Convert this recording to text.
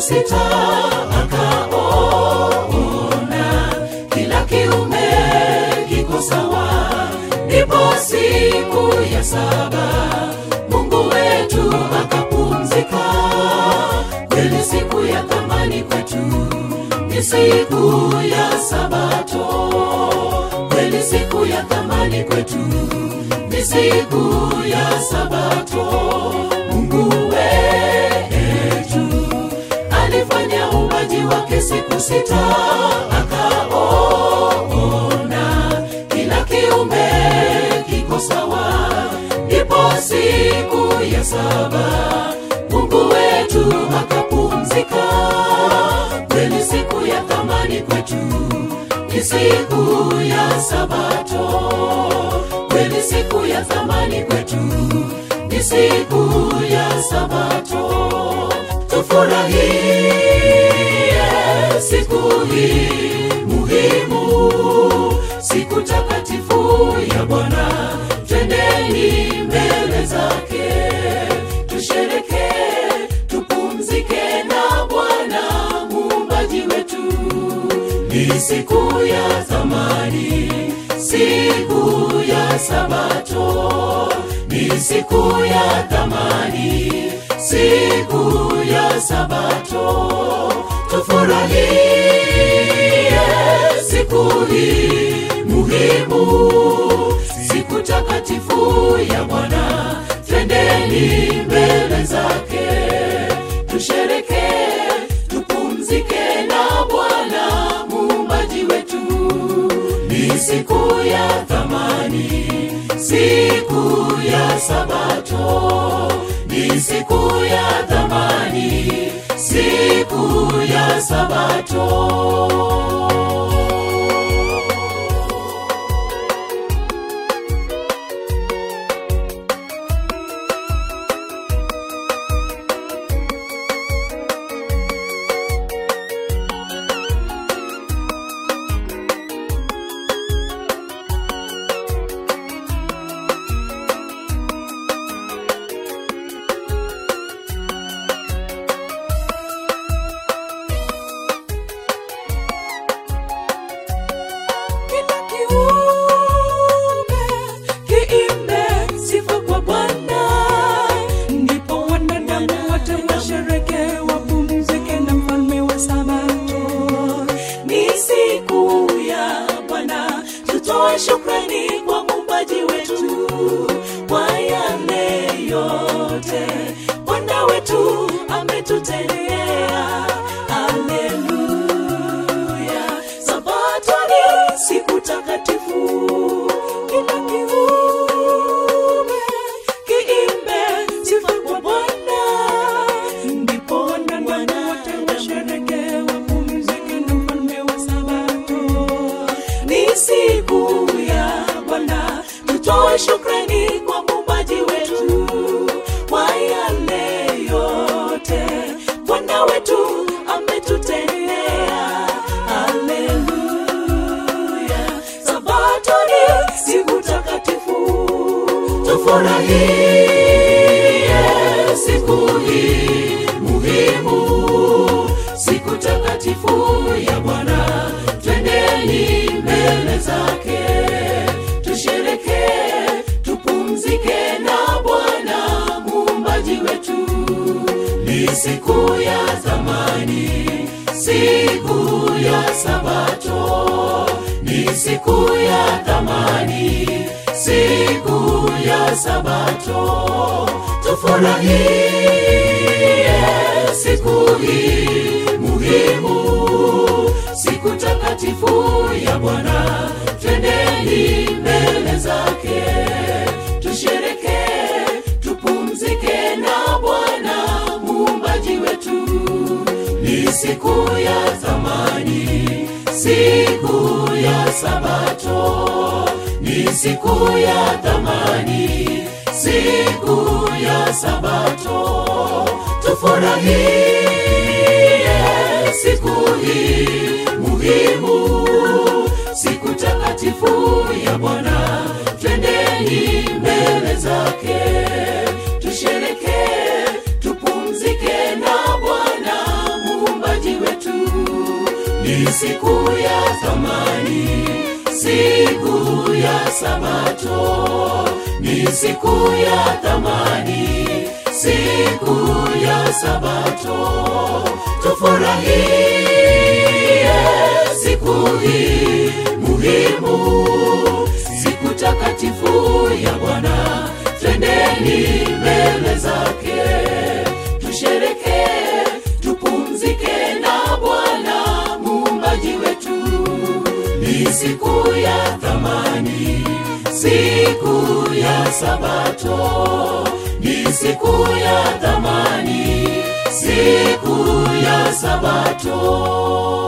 sita akaona kila kiume kiko sawa ndipo siku ya saba mungu wetu akapumzika kweli siku ya thamani kwetu ni siku ya sabato kweli siku ya thamani kwetu ni siku ya sabato mungu wetu alifanya uumbaji wake siku sita akaona kila kiumbe kiko sawa ndipo siku ya saba mungu wetu akapumzika kweli siku ya thamani kwetu ni siku ya sabato kweli siku ya thamani kwetu ni siku ya sabato tufurahie siku hii muhimu siku takatifu ya bwana twendeni mbele zake tushereke tupumzike na bwana muumbaji wetu ni siku ya thamani siku ya sabato ni siku ya thamani siku ya sabato tufurahie siku hii muhimu siku takatifu ya bwana twendeni mbele zake tushereke tupumzike na bwana muumbaji wetu ni siku ya thamani siku ya sabato ni siku ya thamani siku ya sabato Kila kiumbe kiimbe sifa kwa Bwana, ndipo wanadamu wote washereke wapumzike na mfalme wa Sabato. Ni siku ya Bwana, tutoe shukrani kwa muumbaji wetu kwa yale yote Bwana wetu ametutendea. Haleluya, Sabato ni siku takatifu. Kila kiumbe kiimbe sifa kwa Bwana, ndipo wanadamu wote washereke wapumzike na mfalme wa Sabato. Ni siku ya Bwana, tutoe shukrani kwa muumbaji wetu kwa yale yote Bwana wetu ametutendea. Haleluya, Sabato ni siku takatifu. tufurahie siku hii muhimu siku takatifu ya bwana twendeni mbele zake tushereke tupumzike na bwana muumbaji wetu ni siku ya thamani siku ya sabato ni siku ya thamani siku ya sabato tufurahie siku hii muhimu siku takatifu ya bwana twendeni mbele zake tushereke tupumzike na bwana muumbaji wetu ni siku ya thamani siku ya sabato ni siku ya thamani siku ya sabato tufurahie siku hii muhimu siku takatifu ya bwana twendeni mbele zake tushereke tupumzike na bwana ni siku ya thamani siku ya sabato ni siku ya thamani siku ya sabato tufurahie siku hii muhimu siku takatifu ya bwana twendeni mbele zake tusherekee tupumzike na bwana muumbaji wetu ni siku ya thamani siku ya sabato ni siku ya thamani siku ya sabato